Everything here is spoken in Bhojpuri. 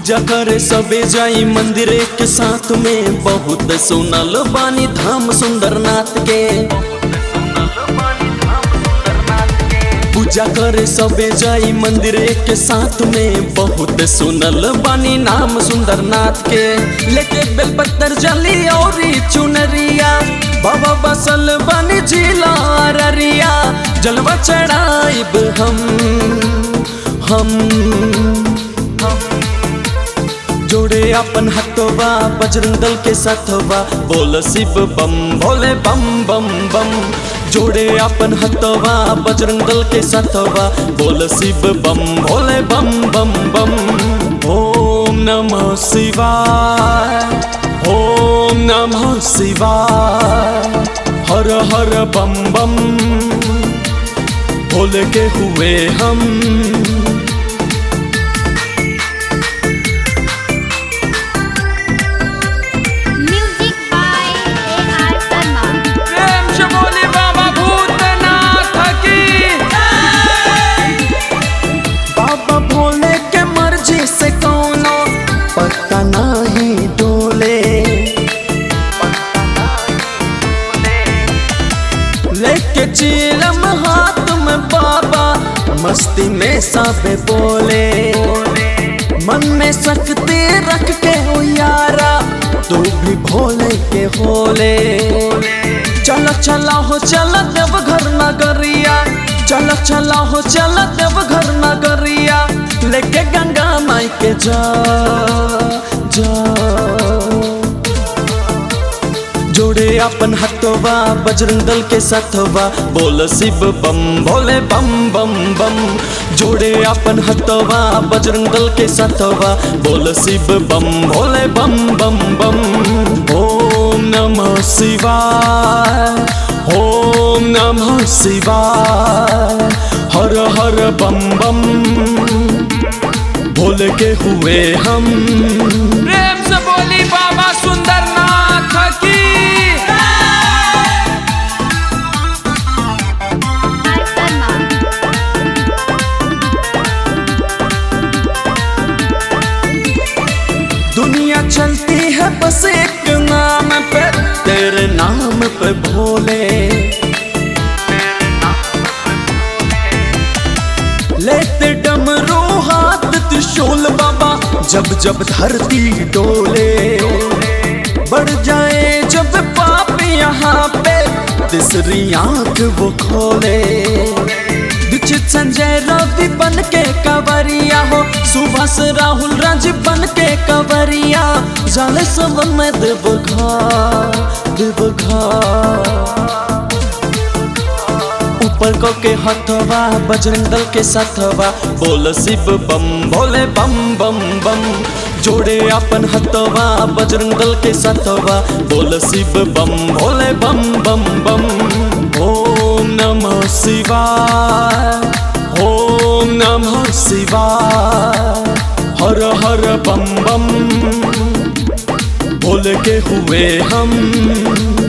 पूजा करे सबे जाई मंदिर के साथ में बहुत सुनल बानी धाम सुंदरनाथ के पूजा करे सबे जाई मंदिर के साथ में बहुत सुनल बानी नाम सुंदरनाथ के लेके बेलपत्तर जली और चुनरिया बाबा बसल बानी जिला अररिया जलवा चढ़ाइब हम हम जोड़े अपन हथवा बजरंग दल के साथवा बोल शिव बम भोले बम बम बम जोड़े अपन हथवा बजरंग दल के साथवा बोल शिव बम भोले बम बम बम ओम नमः शिवाय ओम नमः शिवाय हर हर बम बम भोले के हुए हम Music by A.R. Sharma. प्रेम से बोली बाबा भूतनाथ की बाबा भोले के मर्जी से कौनो पता नहीं डोले लेके चीलम हाथ में बाबा मस्ती में सबे बोले मन में शक्ति रख के हो यारा तू भी भोले के होले चल चला हो चल देव घर नगरिया चल चला हो चल देव घर नगरिया लेके गंगा माई के जा जा जोड़े अपन हथवा बजरंग दल के साथवा बोल शिव बम भोले बम बम बम जोड़े अपन हथवा बजरंग दल के साथवा बोल शिव बम भोले बम बम बम ओम नमः शिवाय ओम नमः शिवाय हर हर बम बम भोले के हुए हम प्रेम से बोली बाबा सुंदरनाथ की R. Sharma. दुनिया चलती है बस एक नाम पे तेरे नाम पे भोले लेते डमरू हाथ त्रिशूल बाबा जब जब धरती डोले बढ़ जाए जब पाप यहाँ पे तीसरी आंख वो खोले दीक्षित संजय रवि बन के कवरिया हो सुभाष राहुल राज बन के कवरिया जाले सब में देवघा देवघा ऊपर को के हथवा बजरंग दल के साथवा बोल शिव बम भोले बम बम बम जोड़े अपन हथवा बजरंग दल के साथवा बोल शिव बम भोले बम बम बम ओम नमः शिवाय ओम नमः शिवाय हर हर बम बम भोले के हुए हम